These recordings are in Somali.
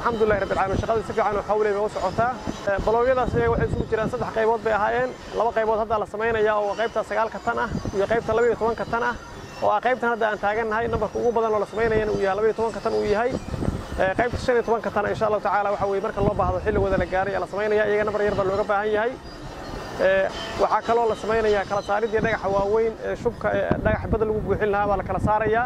alxamdulillahi rabbil caalamiin shaqada si fiican oo xawley bay u socotaa baloogyadaas iyaga waxay isugu jiraan saddex qaybood bay ahaayeen laba qaybood hadda la samaynaya oo qaybta sagaalka tan ah iyo qaybta labaiyo tobanka tan ah oo ah qaybtan hadda aan taagannahay nambarka ugu badan oo la samaynayana uu yahay labaiyo tobanka tan uu yahay qaybta shan iyo tobanka tan insha allahu tacaala waxa weye marka loo baahdo xilligooda la gaaray ee la samaynaya iyaga nambar yar baa looga baahan yahay waxaa kaloo la samaynayaa kala saaridii dhagaxa waaweyn ee shubka dhagaxa badda lagu buuxin lahaa baa la kala saarayaa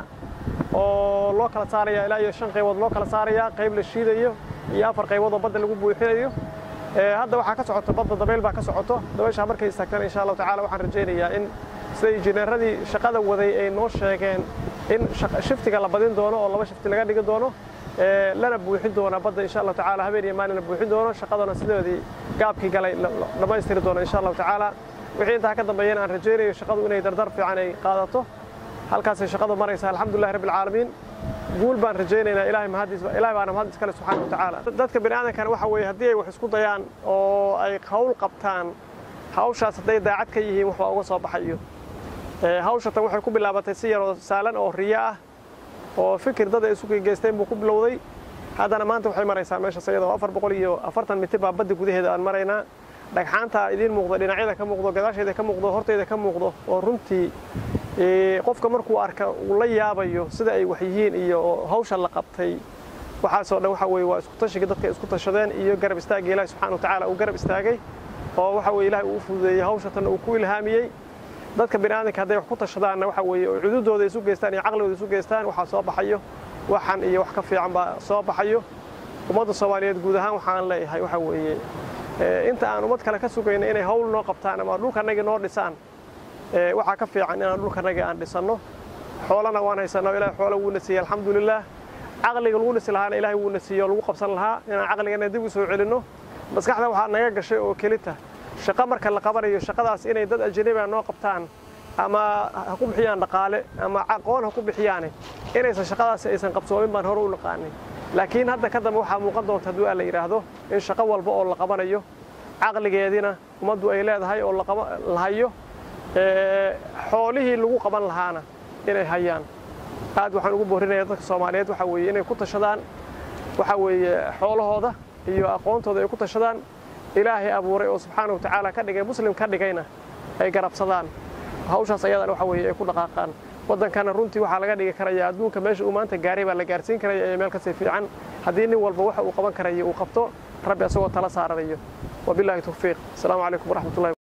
oo loo kala saaraya ilaa iyo shan qaybood loo kala saarayaa qayb la shiidayo iyo afar qaybood oo badda lagu buuxinayo hadda waxaa ka socoto badda dabayl baa ka socoto dabayshaa markay istaagtana insha allahu tacala waxaan rajaynayaa in sida injineeradii shaqada waday ay noo sheegeen in shiftiga la badin doono oo laba shifti laga dhigi doono lana buuxin doona badda insha allahu tacaala habeen iyo maalin la buuxin doono shaqadana sidoodii gaabkii galay dhammaystiri doono insha allahu tacaala wixii intaa ka dambeeyana aan rajaynayo shaqadu inay dardar fiican ay qaadato halkaasay shaqadu maraysaa alxamdulillahi rabbil caalamiin guul baan rajaynaynaa ilaahay mahadiis ilaahay baana mahad iskale subxaana wa tacaala dadka bini aadamkana waxa weeye haddii ay wax isku dayaan oo ay hawl qabtaan hawshaas hadday daacad ka yihiin waxbaa uga soo baxayo hawshatan waxay ku bilaabatay si yaroo saalan oo riyo ah oo fikir dad ay isu geysteen buu ku bilowday haddana maanta waxay maraysaa meeshaas iyadoo afar boqol iyo afartan mitir baa badda gudaheeda aan maraynaa dhagxaanta idiin muuqdo dhinacyada ka muuqdo gadaasheeda ka muuqdo horteyda ka muuqdo oo runtii qofka markuu arka uu la yaabayo sida ay wax yihiin iyo hawsha la qabtay waxaasoo dhan waxa weye waa isku tashigii dadka isku tashadeen iyo garab istaagii ilaahi subxana wa tacaala uu garab istaagay oo waxa weye ilahay uu fududeeyey hawshatan uu ku ilhaamiyey dadka bini aadamka hadday wax ku tashadaanna waxa weeye oo cududooda isu geystaan iyo caqligooda isu geystaan waxaa soo baxayo waxan iyo wax ka fiican baa soo baxayo ummadda soomaaliyeed guud ahaan waxaan leeyahay waxa weeye inta aan ummad kale ka sugayna inay hawl noo qabtaan ama dhulkanagii noo dhisaan waxaa ka fiican inaan dhulkanagii aan dhisanno xoolana waan haysanno ilahay xoola wuuna siiyey alxamdulilah caqliga lagu dhisi lahaana ilahay wuuna siiyey oo lagu qabsan lahaa inaan caqligana dib u soo celinno maskaxda waxaa naga gashay oo kelita shaqo marka la qabanayo shaqadaas inay dad ajnabiga noo qabtaan ama ha ku bixiyaan dhaqaale ama aqoon ha ku bixiyaane inaysan shaqadaasi aysan qabsoomin baan hore u naqaanay laakiin hadda ka dambe waxaa muuqan doonta hadduu aa la yidhaahdo in shaqo walba oo la qabanayo caqligeediina ummaddu ay leedahay oo la hayo xoolihii lagu qaban lahaana inay hayaan aad waxaan ugu boorinayaa dadka soomaaliyeed waxa weeye inay ku tashadaan waxa weeye xoolahooda iyo aqoontooda ay ku tashadaan ilaahay abuuray oo subxaana wa tacaala ka dhigay muslim ka dhigayna ay garabsadaan hawshaas ayadana waxa weeye ay ku dhaqaaqaan waddankana runtii waxaa laga dhigi karaya adduunka meesha uu maanta gaaray baa la gaarsiin karaya ee meel kasii fiican haddii nin walba waxa uu qaban karayo uu qabto rabbi asagoo tala saaranayo wabillahi tawfiiq asalaamu calaykum waraxmatullahi